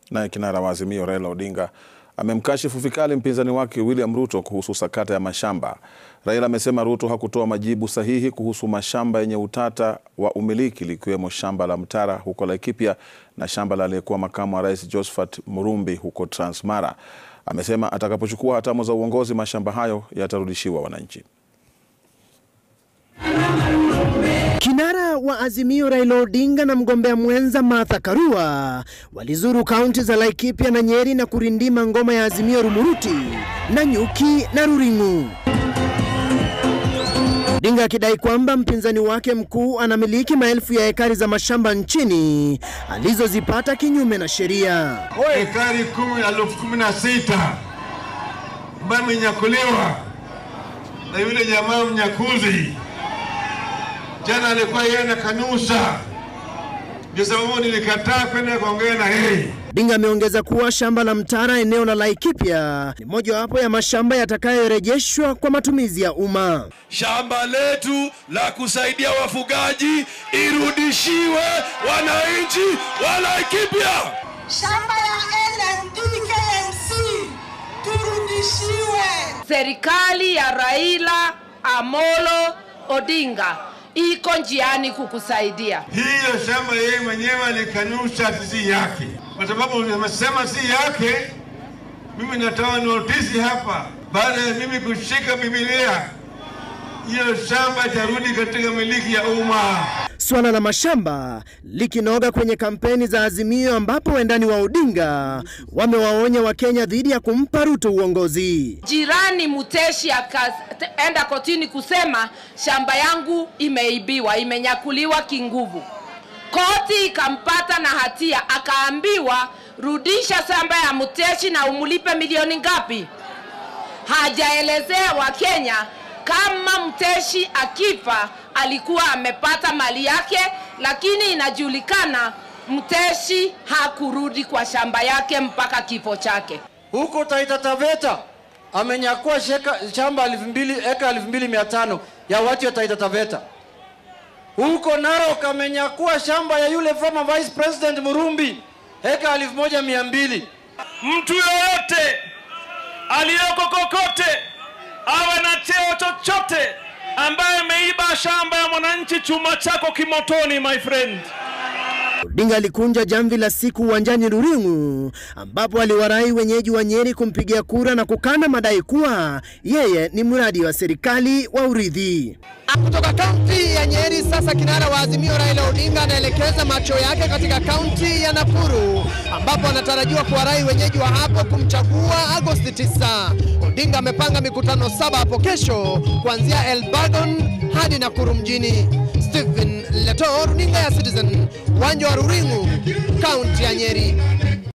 Naye kinara wa Azimio Raila Odinga amemkashifu vikali mpinzani wake William Ruto kuhusu sakata ya mashamba. Raila amesema Ruto hakutoa majibu sahihi kuhusu mashamba yenye utata wa umiliki likiwemo shamba la Mtara huko Laikipia na shamba la aliyekuwa makamu wa rais Josephat Murumbi huko Transmara. Amesema atakapochukua hatamu za uongozi mashamba hayo yatarudishiwa wananchi. Kinara wa Azimio Raila Odinga na mgombea mwenza Martha Karua walizuru kaunti za Laikipia na Nyeri na kurindima ngoma ya Azimio Rumuruti, Nanyuki na Ruring'u. Odinga akidai kwamba mpinzani wake mkuu anamiliki maelfu ya ekari za mashamba nchini alizozipata kinyume na sheria. Ekari kumi elfu kumi na sita ambayo imenyakuliwa na yule jamaa mnyakuzi. Jana alikuwa yeye anakanusha, ndio sababu nilikataa kwenda kuongea na yeye. Odinga ameongeza kuwa shamba la Mtara eneo la Laikipia ni mojawapo ya mashamba yatakayorejeshwa kwa matumizi ya umma. Shamba letu la kusaidia wafugaji irudishiwe wananchi wa Laikipia. Shamba ya LND KMC turudishiwe. Serikali ya Raila Amolo Odinga iko njiani kukusaidia. Hiyo shamba yeye mwenyewe alikanusha si yake, kwa sababu amesema si yake. Mimi natoa notisi hapa, baada ya mimi kushika Biblia, hiyo shamba itarudi katika miliki ya umma. Suala la mashamba likinoga kwenye kampeni za Azimio, ambapo wendani wa Odinga wamewaonya Wakenya dhidi ya kumpa Ruto uongozi. Jirani Muteshi akaenda kotini kusema shamba yangu imeibiwa, imenyakuliwa kinguvu. Koti ikampata na hatia, akaambiwa rudisha shamba ya Muteshi na umulipe milioni ngapi? Hajaelezea Wakenya kama Mteshi akifa alikuwa amepata mali yake, lakini inajulikana Mteshi hakurudi kwa shamba yake mpaka kifo chake. Huko Taita Taveta amenyakua sheka, shamba elfu mbili eka elfu mbili mia tano ya watu ya Taita Taveta. Huko Narok amenyakua shamba ya yule former vice president Murumbi eka elfu moja mia mbili. Mtu yoyote aliyoko kokote awe na cheo chochote ambaye ameiba shamba ya mwananchi, chuma chako kimotoni, my friend. Odinga alikunja jamvi la siku uwanjani Ruring'u, ambapo aliwarai wenyeji wa Nyeri kumpigia kura na kukana madai kuwa yeye ni mradi wa serikali wa urithi. Kutoka kaunti ya Nyeri, sasa kinara wa Azimio Raila Odinga anaelekeza macho yake katika kaunti ya Nakuru, ambapo anatarajiwa kuwarai wenyeji wa hapo kumchagua Agosti 9. Odinga amepanga mikutano saba hapo kesho kuanzia Elbagon hadi Nakuru mjini. Stephen Leto, runinga ya Citizen, uwanja wa Ruring'u, kaunti ya Nyeri.